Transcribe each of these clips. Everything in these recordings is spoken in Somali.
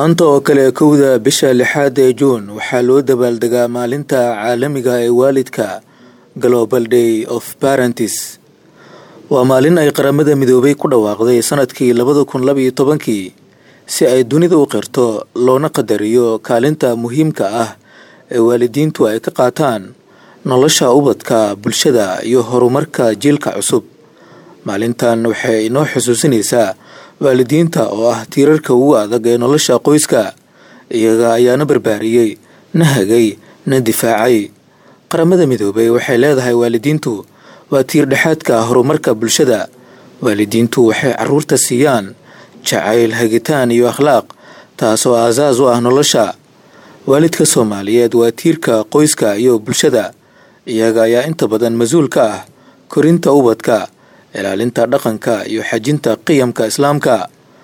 maanta oo kale kowda bisha lixaad ee juun waxaa loo dabaaldegaa maalinta caalamiga ee waalidka global day of parentis waa maalin ay qaramada midoobay ku dhawaaqday sanadkii labada kun labaiyo tobankii si ay dunida u qirto loona qadariyo kaalinta muhiimka ah ee waalidiintu ay ka qaataan nolosha ubadka bulshada iyo horumarka jiilka cusub maalintan waxay inoo xusuusinaysaa waalidiinta oo ah tiirarka ugu adag ee nolosha qoyska iyaga ayaana barbaariyey na hagay na difaacay qaramada midoobay waxay leedahay waalidiintu waa tiir dhexaadka horumarka bulshada waalidiintu waxay caruurta siiyaan jacayl hagitaan iyo akhlaaq taasoo aasaas u ah nolosha waalidka soomaaliyeed waa tiirka qoyska iyo bulshada iyaga ayaa inta badan mas-uul ka ah korinta ubadka ilaalinta dhaqanka iyo xajinta qiyamka islaamka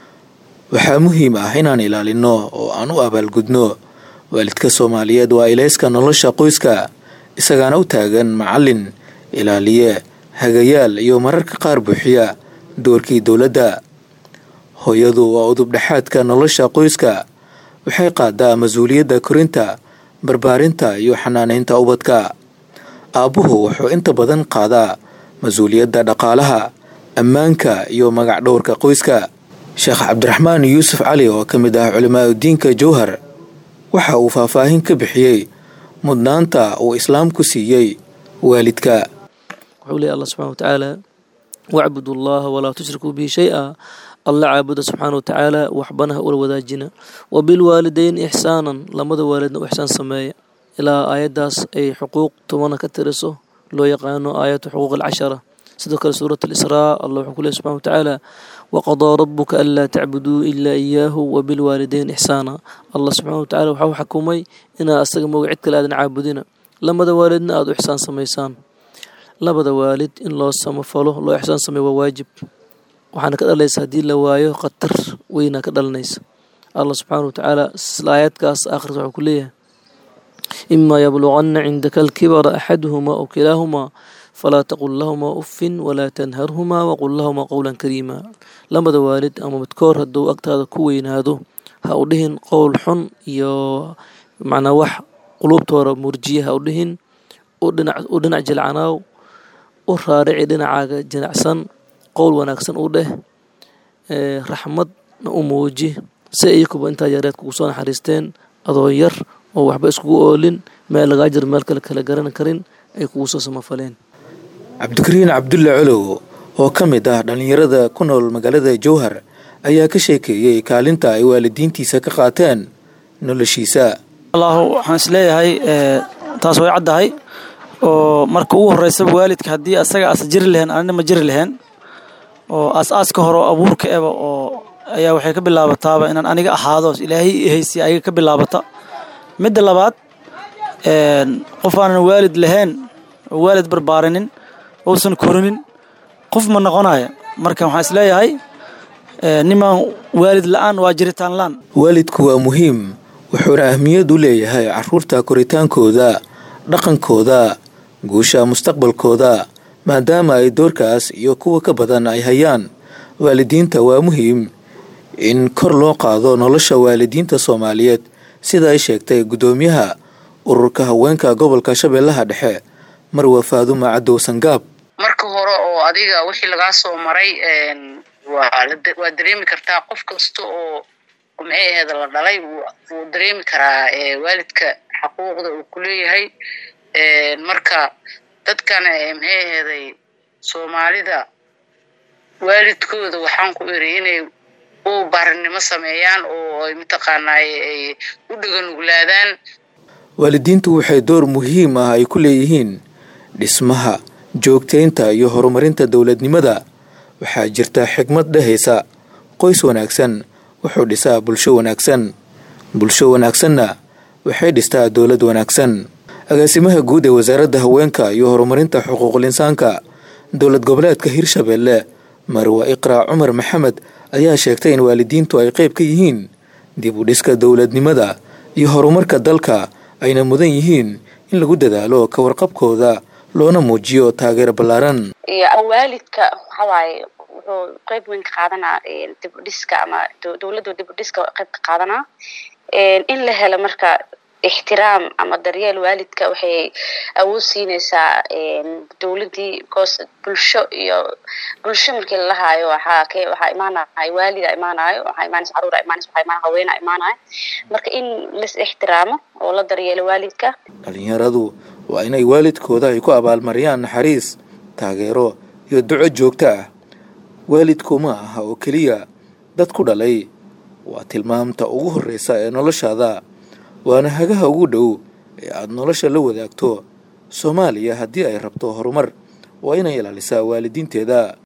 waxaa muhiim ah inaan ilaalino oo aan u abaalgudno waalidka soomaaliyeed waa ilayska nolosha qoyska isagaana u taagan macallin ilaaliye hagayaal iyo mararka qaar buuxiya doorkii dowladda hooyadu waa udub dhexaadka nolosha qoyska waxay qaadaa mas-uuliyadda korinta barbaarinta iyo xanaaneynta ubadka aabbuhu wuxuu inta badan qaadaa mas-uuliyadda dhaqaalaha ammaanka iyo magac dhowrka qoyska sheekh cabdiraxmaan yuusuf cali oo ka mid ah culimaauddiinka jowhar waxa uu faahfaahin ka bixiyey mudnaanta uu islaamku siiyey waalidka wuxuu leey allah subxana watacaala wacbudu allaha walaa tushrikuu bihi shay-a alla caabuda subxaana watacaala waxbanaha ula wadaajina wa bilwaalideyn ixsaanan lamada waalidna u ixsaan sameeya ilaa aayaddaas ay xuquuq tobana ka tiriso loo yaqaano aayatu xuquuq alcashara sidoo kale suurat alisraa allah wuxuu ku leey subxana watacaala waqadaa rabuka anlaa tacbuduu ilaa iyaahu wabilwaalideyn ixsaana allah subxana watacala waxau xakumay inaad asaga mooga cid kale aadan caabudina lamada waalidna aada u ixsaan samaysaan labada waalid in loo samafalo loo ixsaan sameeyo waa waajib waxaana ka dhalaysa haddii la waayo khatar weynaa ka dhalanaysa allah subxaana watacaala isla aayadkaas aakhirka wuxuu ku leeyahay imaa yabluganna cindaka alkibara axaduhumaa aw kilaahumaa falaa taqul lahumaa uffin walaa tanharhumaa waqul lahumaa qowlan kariima lamada waalid ama midkoor hadduu agtaada ku weynaado ha u dhihin qowl xun iyo macnaa wax quluubtooda murjiya ha u dhihin u dhinac jilcanaaw u raarici dhinacaaga jinacsan qowl wanaagsan u dheh raxmadna u muuji si iyakuba intaa yareed kugu soo naxariisteen adoo yar oo waxba iskugu oolin meel lagaa jiro meel kale kala garan karin ay kugu soo samafaleen cabdikariin cabdulle colow oo ka mid ah dhallinyarada ku nool magaalada jowhar ayaa ka sheekeeyey kaalinta ay waalidiintiisa ka qaateen noloshiisa allahu waxaan isleeyahay taas way caddahay oo marka ugu horeysaba waalidka haddii asaga aasa jiri lahayn anina ma jiri lahayn oo aas-aaska hore oo abuurka eba oo ayaa waxay ka bilaabataaba inaan aniga ahaado ilaahay ihaysiya ayaga ka bilaabata midda labaad qof aanan waalid lahayn oo waalid barbaarinin uusan korinin qof ma noqonaya marka waxaan isleeyahay nimaan waalid la-aan waa jiritaan la-aan waalidku waa muhiim wuxuuna ahmiyad u leeyahay caruurta koritaankooda dhaqankooda guusha mustaqbalkooda maadaama ay doorkaas iyo kuwa ka badan ay hayaan waalidiinta waa muhiim in kor loo qaado nolosha waalidiinta soomaaliyeed sida ay sheegtay guddoomiyaha ururka haweenka gobolka shabeellaha dhexe marwa faadumo cadow sangaab marka hore oo adiga wixii lagaa soo maray waa dareemi kartaa qof kasta oo maxay aheed la dhalay wuu dareemi karaa waalidka xaquuqda uu ku leeyahay marka dadkan maxay aheeday soomaalida waalidkooda waxaan ku iri inay u baarinimo sameeyaan oo ay mataqaanaaye ay u dhaganuglaadaan waalidiintu waxay door muhiim ah ay ku leeyihiin dhismaha joogtaynta iyo horumarinta dowladnimada waxaa jirta xigmad dhehaysa qoys wanaagsan wuxuu dhisaa bulsho wanaagsan bulsho wanaagsanna waxay dhistaa dowlad wanaagsan agaasimaha guud ee wasaaradda haweenka iyo horumarinta xuquuqul insaanka dowlad goboleedka hirshabeelle marwa iqraa cumar maxamed ayaa sheegtay in waalidiintu ay qayb ka yihiin dib u dhiska dowladnimada iyo horumarka dalka ayna mudan yihiin in lagu dadaalo ka warqabkooda loona muujiyo taageero ballaaran waalidka waxawaaye wuxuu qeyb weyn ka qaadanaa dib u dhiska ama dowladdu dib u dhiska qeyb ka qaadanaa in la helo marka ixtiraam ama daryeel waalidka waxay awood siinaysaa dowladdii because bulsho iyo bulsho markii lalahaayo waxaa k waxaa imaanayo waalida imaanayo waxaa imaanaysa caruura imaanaysa waxaa imaanaya haweena imaanayo marka in las ixtiraamo oo la daryeelo waalidka dhalinyaradu waa inay waalidkooda ay ku abaalmariyaan naxariis taageero iyo duco joogto ah waalidku ma aha oo keliya dad ku dhalay waa tilmaamta ugu horreysa ee noloshaada waana hagaha ugu dhow ee aada nolosha la wadaagto soomaaliya haddii ay rabto horumar waa inay ilaalisaa waalidiinteeda